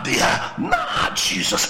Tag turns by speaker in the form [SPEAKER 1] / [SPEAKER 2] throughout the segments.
[SPEAKER 1] dị ya n'aha jizọs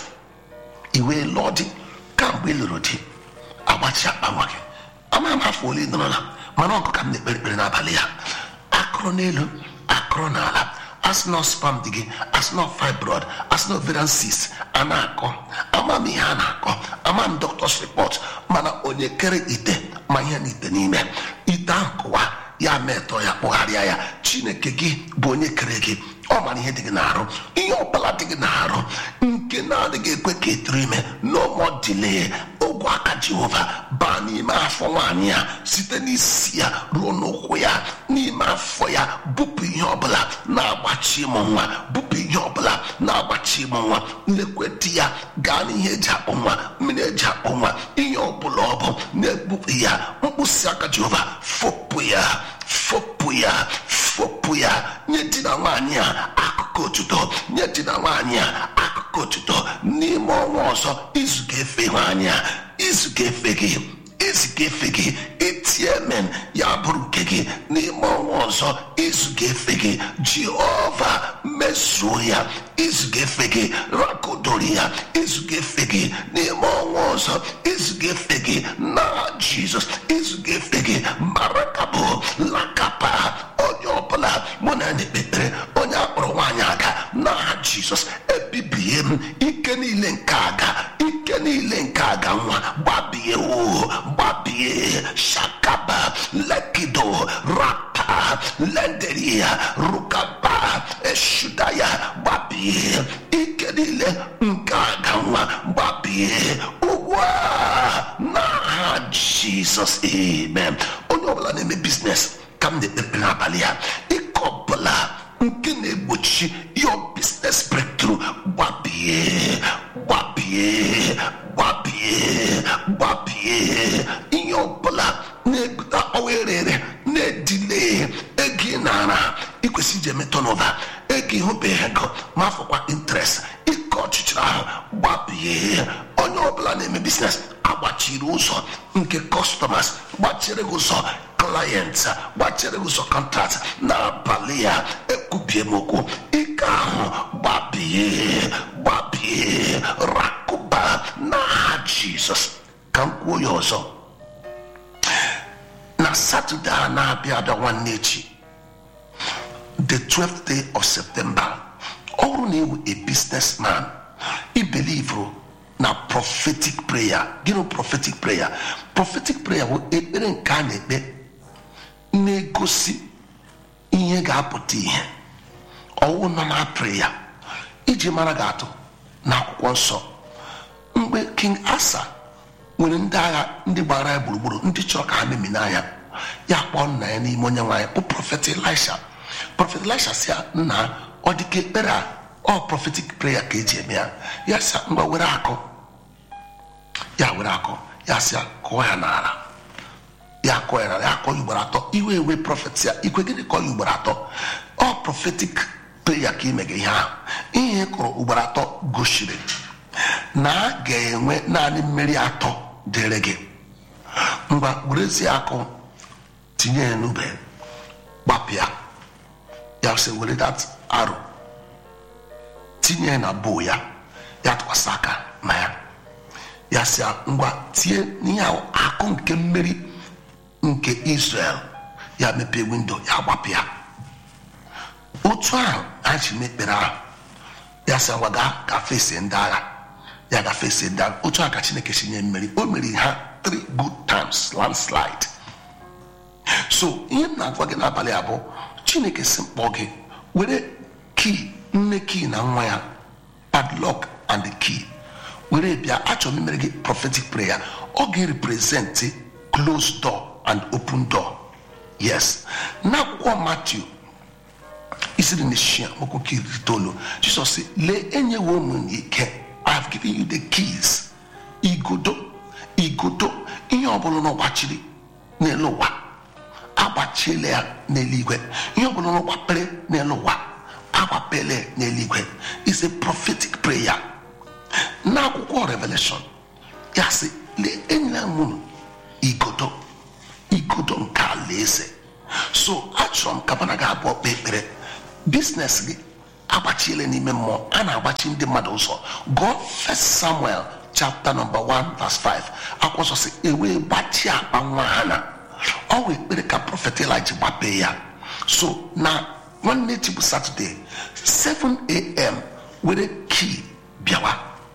[SPEAKER 1] iwe lụọ di kamgbe ị lụrụ di agbachi akpa nwa gị ama m afọ ole ị nọrọla mana ọgụ ka m na-ekpere ekpere n'abalị ya akụrụ n'elu akụrụ n'ala asịnọ spam dị gị asịnọ fibroid asịnọ ovarian cyst a na-akọ ama m ihe a na-akọ ama m doctor's report mana onye kere ite ma ihe na ite n'ime ite ahụ kụwa ya metọ ya kpụgharịa ya chineke gị bụ onye kere gị ọ mara ihe dị gị n'arụ ihe ọbụla dị gị n'arụ nke na-adịghị ekwe ka etiri ime n'ụmụdile ogwe aka jehova baa n'ime afọ nwaanyị ya site n'isi ya ruo n'ụkwụ ya n'ime afọ ya bupụ ihe ọbụla na-agbachi ịmụ nwa bupụ ihe ọbụla na-agbachi ịmụ nwa nlekwe di ya gaa n'ihe eji akpụ nwa mmiri eji akpụ nwa ihe ọbụla ọ bụ na-egbupụ ya mkpịsị aka jehova fopụ ya fopụ ya fopụ ya nye di na nwaanyị a akụkụ otuto nye di na nwaanyị a akụkụ otuto n'ime ọnwa ọzọ izu ga-efe nwaanyị a izu ga-efe gị izu ga-efe gị itie men ya bụrụ nke gị n'ime ọnwa ọzọ izu ga-efe gị jehova mezuo ya izu ga-efe gị rakodori ya izu ga-efe gị n'ime ọnwa ọzọ izu ga-efe gị na jizọs izu ga-efe gị marakabụ lakapa onye ọbụla mụ na na-ekpe ekpere onye akpọrọ nwaanyị aga n'aha jizọs ebibie m ike niile nke aga ike niile nke aga nwa gbabie o gbabie shakaba lekido rapa lenderia rukaba eshudaya gbabie ike niile nke aga nwa gbabie ugbu a n'aha jizọs amen onye ọbụla na-eme biznes ka m na-ekpepe n'abalị ya ike ọbụla nke na-egbochi your business breakthrough gbabie gbabie gbabie gbabie ihe ọbụla na-ebute ọwa erere na-edile ego ị nara ikwesị iji eme tonova ego ịhụbeghị ego ma afọkwa interest ike ọchịchịrị ahụ gbabie onye ọbụla na-eme biznes agbachiri ụzọ nke customers gbachiri gị ụzọ clients gbachiri gị ụzọ contract n'abalị ya ekwubie m okwu ike ahụ gbabie gbabie rakụba n'aha jizọs ka m kwuo ya ọzọ na satọde a na-abịa abịa nwanne echi the 12th day of september ọ bụrụ na ewu a businessman ibelivro na prophetic prayer gịnị prophetic prayer prophetic prayer bụ ekpere nke a na-ekpe na-egosi ihe ga-apụta ihe ọwụ nọ na prayer iji mara ga-atụ na akwụkwọ nsọ mgbe king asa nwere ndị agha ndị gbara ya gburugburu ndị chọrọ ka ha memi n'anya ya kpọọ nna ya n'ime onye nwaanyị bụ prọfet elisha prọfet elisha si ya nna ọ dị ka ekpere a ọ prophetic prayer ka eji eme ya ya sị ngwa were akọ ya were akọ ya sị ya kụọ ya n'ala ya kọọ ya n'ala ya kọọ ya ugboro atọ iwe ewe prọfet ya ikwe gịnị kọọ ya ugboro atọ ọ prophetic prayer ka imege ihe ahụ ihe ị kụrụ ugboro atọ gosiri na a ga-enwe naanị mmeri atọ dịrị gị ngwa werezie akụ tinye ya n'ube gbapịa ya sị were dat arrow tinye ya na bo ya ya tụkwasị aka na ya ya sị ya ngwa tie n'ihe ahụ akụ nke mmeri nke israel ya mepee windo ya gbapịa otu ahụ anyị ji mekpere ahụ ya sị ngwa gaa ka fesi ndị agha ya ga fesi ndị agha otu ahụ ka chineke si nye mmeri o meri ha three good times landslide so ihe m na-agwa gị n'abalị abụọ chineke si mkpọ gị were kii nne kii na nwa ya padlock and the key were bịa achọrọ m imere gị prophetic prayer ọ ga-represent closed door and open door yes n'akwụkwọ matthew isiri na shia mokwoke iri itoolu jizọs sị lee enyewo ụmụ ike i have given you the keys igodo igodo ihe ọbụla na ọgbachiri n'elu ụwa agbachiela ya n'eluigwe ihe ọbụla na ọgbapere n'elu ụwa agbapele n'eluigwe is a prophetic prayer n'akwụkwọ revelation ya sị lee enyela m unu igodo igodo nke alaeze so achọrọ m ka mana ga abụọ kpee ekpere biznes gị agbachiele n'ime mmụọ a na-agbachi ndị mmadụ ụzọ gụọ first samuel chapter number 1 verse 5 akwụkwọ nsọ si ewee gbachie akpa nwa ha na ọ wee ekpere ka prọfet eliji gbapee ya so na nwanne echi bụ satọde 7am were kii bịawa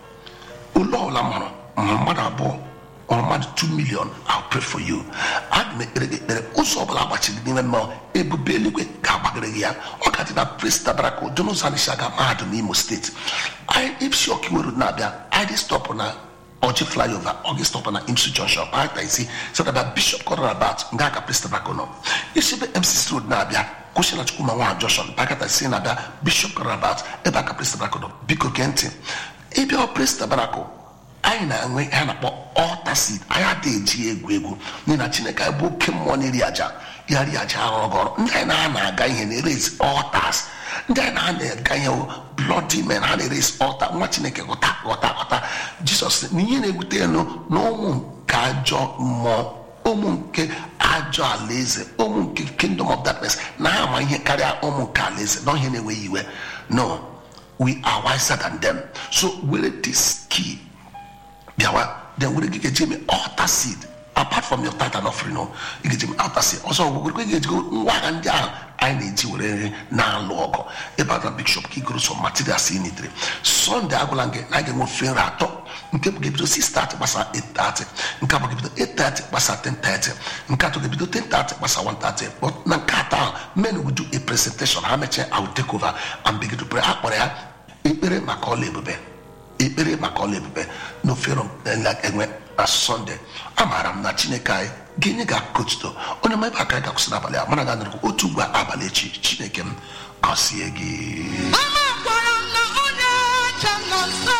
[SPEAKER 1] ụlọ ọbụla mụrụ ma mmadụ abụọ or mmadụ 2 million I'll pray for you aga m ekpere gị ekpere ụzọ ọbụla gbachiri n'ime mmụọ ebube eluigwe ga-agbagara gị ya ọ ga-adị na pres tabernacle dị n'ụzọ anyị si aga mahadum imo steeti ipsi ọkiweru na-abịa id stọpụ na ọjị flyover ọ gị stọpụ na imsu junction kpata isi sadaba bishop kọrọrabat nga aka pres tabernacle nọ isi ebe mcc road na-abịa kwụsị na chukwuma nwa junction bakata isi na-abịa bishop kọrọrabat ebe aka pres tabernacle nọ biko gee ntị ịbịa pres tabernacle anyị na-enwe ihe a na-akpọ ọta seed anyị adịghị eji egwu egwu n'ihi na chineke anyị bụ oke mmụọ na-eri aja ya ri aja arụrụ gị ọrụ ndị anyị na na-aga ihe na-erezi ọtas ndị anyị na na-aga ihe bloody men ha na-erezi ọta nwa chineke ghọta ghọta ghọta jisọs na ihe na-ewute elu na ụmụ nke ajọ mmụọ ụmụ nke ajọ alaeze ụmụ nke kingdom of darkness na ha ama ihe karịa ụmụ nke alaeze na ihe na-enweghị iwe no we are wiser than them so were this key bịawa then were gị ga-eji eme altar seed apart from your tithe and offering no ị ga-eji eme altar seed ọzọ gwegwere gị ga-ejigo ngwa agha ndị ahụ anyị na-eji were nri na-alụ ọgụ ebe a na bishop ka igoro so materials ị nitere sọnde agwụla gị na a ga-enwe ofe nri atọ nke bụ ga-ebido 6:30 gbasa 8:30 nke abụ ga-ebido 8:30 gbasa 10:30 nke atọ ga-ebido 10:30 gbasa 1:30 but na nke atọ ahụ men will do a presentation ha mechaa I will take over and begin to pray a kpọrọ ya ekpere maka ọla ebube ekpere maka ọla ebube n'ofero enwe na sọnde amaara m na chineke anyị ga-enye gị akụkọ otuto onye ma ebe aka anyị ga-akwụsị n'abalị a mana ga-anọrọkwa otu ugbu a abalị echi chineke m gọzie gị
[SPEAKER 2] Amakwara m na onye ọcha nọ nso.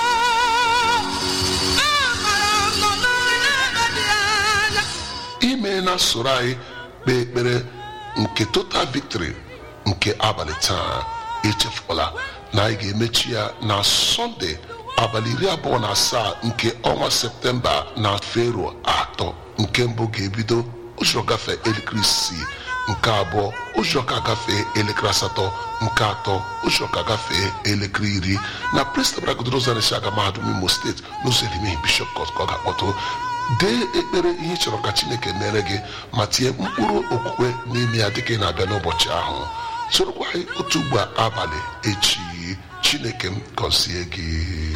[SPEAKER 2] Amaara m nọ n'ebe dị anya.
[SPEAKER 3] ime na soro anyị kpee ekpere nke total victory nke abalị taa echefukwala na anyị ga-emechi ya na sọnde abalị iri abụọ na asaa nke ọnwa septemba na fero atọ nke mbụ ga-ebido ụzọ gafee elekere isii nke abụọ ụzọ ka gafee elekere asatọ nke atọ ụzọ ka gafee elekere iri na prestabragodrozarisi aga mahadum imo steeti n'ụzọ erimehie bishọp kọt ka ọ ga-akpọtụ dee ekpere ihe ị chọrọ ka chineke mere gị ma tinye mkpụrụ okwukwe n'ime ya dịka ị na-abịa n'ụbọchị ahụ sorokwa anyị otu ugbo abalị echi chineke m gọzie gị